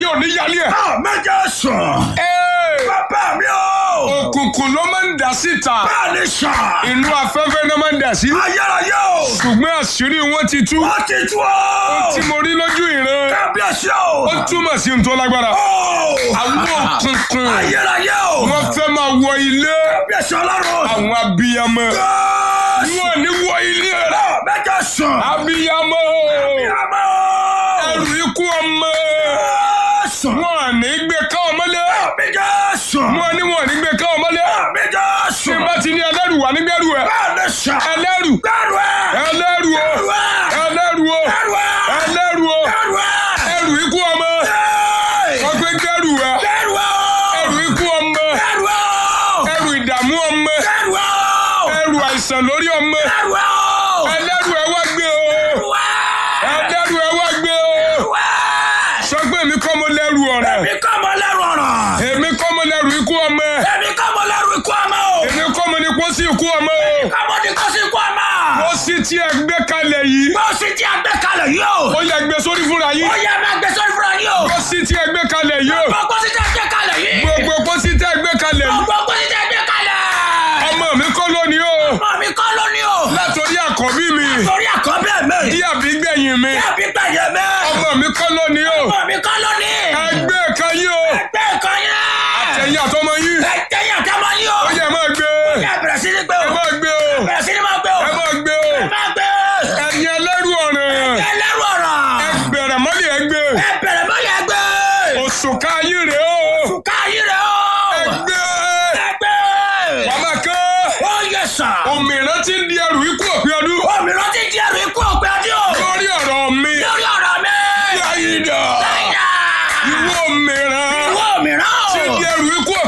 yóò ní yálé ẹ̀. Ah, méje sùn. Ee, Bàbá mi o. òkùnkùn ló máa ń dà síta Bẹ́ẹ̀ ni sà. inú afẹ́fẹ́ náà máa ń dà sí. Ayérayé o. ṣùgbọ́n àṣírí wọn ti tú. Wọ́n ti tú o. tí mo rí lójú ìran Kábíyèsí o. ó túmọ̀ sí ohun tó lágbára. O. àwọn òkùnkùn Ayérayé o. wọ́n fẹ́ máa wọ ilé Kábíyèsí ọlọ́run. àwọn abiyamọ. Jésù. wọn ò ní wọ ilé rẹ. Ah, méje sùn. abiyamọ Ìyàmọ́. ẹrù ikú ọmọ Jésù. wọn ò ní gbé ká ọmọlé. Méje sùn. wọn ní wọn ò ní gbé ká ọmọlé. Méje tí sùn. n bá ti ní ẹlẹ́rù wà nígbẹ́rù ẹ̀. Bẹ́ẹ̀ ni sà. ẹlẹ́rù Bẹ́ẹ̀rù ẹ̀. ẹlẹ́rù o Bẹ́ẹ̀rù ẹ̀. ẹlẹ́rù o Bẹ́ẹ̀rù ẹ̀. ẹlẹ́rù o Bẹ́ẹ̀rù ẹ̀. ẹrù ikú ọmọ Hey! wọ́n gbé gbẹ́rù ẹ̀ Bẹ́ẹ̀rù ẹ̀. ẹrù ikú ọmọ Bẹ́ẹ̀rù ẹ̀. ẹrù ìdààmú ọmọ Bẹ́ẹ̀rù ẹ̀. ẹrù àìsàn lórí ọmọ Bẹ́ẹ̀rù ẹ̀. ẹlẹ́rù ẹ̀ wá gbé o Bẹ́ẹ̀rù ẹ̀. ẹlẹ́rù ẹ̀ wá gbé o Bẹ́ẹ̀rù ẹ̀. sọ pé èmi kọ́ mo lẹ́rù ọ̀rẹ́ Èmi kọ́ mo lẹ́rù ọ̀rọ̀. èmi kọ́ mo lẹ́rù ikú ọmọ Èmi kọ́ mo lẹ́rù ikú ọmọ o. èmi kọ́ mo ní pósí ikú ọmọ o Kọ́ mo ní kó sí ikú ọmọ. pósí tí ẹ gbé kalẹ̀ yìí Bó sì ti àgbẹ̀ kalẹ̀ yìí o. ó yẹ gbé sórí fúnra yín Ó yẹ máa gbé sórí fúnra yìí o. pósí tí ẹ gbé kalẹ̀ yìí o Gbogbo sì ti àgbẹ̀ kalẹ̀ yìí. gbogbo pósí tí ẹ gbé kalẹ̀ yìí Gbogbo sì ti àgbẹ̀ kalẹ̀. ọmọ mi kọ́ lónìí o Ọmọ mi kọ́ lónìí o. látòrí àkọ́bí mi Torí àkọ́bí ẹ̀ mi. bí àbígbẹ̀yìn mi Bí gbẹ̀yẹ̀ mi. ọmọ mi kọ́ lónìí o Ọmọ mi kọ́ lónìí. ẹgbẹ́ kan yìí o Ẹgbẹ́ kan yẹn. ẹ̀yìn àtọmọ yìí Ẹgbẹ́ yẹn ká máa yí o. ó yẹ máa gbé Ẹ bẹ̀rẹ̀ sí ní gbé ẹ o. máa gbé o Bẹ̀rẹ̀ sí ní máa gbé o. ẹ máa gbé o Ẹ máa gbé. ẹ̀yin ẹlẹ́rù ọ̀ràn Ẹ lẹ́rù ọ̀rọ̀. ẹ bẹ̀rẹ̀ mọ́lẹ̀ ẹ gbé Ẹ bẹ̀rẹ̀ mọ́ yẹn gbé. òṣùká yìí rèé o Fùkà yìí rẹ̀ o. ẹ gbé Ẹgbẹ́. màmá kan Ó yẹ sà. òmìnira ti ń di ẹrù ikú òpin ọdún Òmìnira ti di ẹrù ikú òpin ọdún o. lórí ọ̀rọ̀ mi Lórí ọ̀rọ̀ mi. yáyídà Ẹ̀yà. ìwọ òmìnira Ìwọ òmìnira o. ti di ẹrù ikú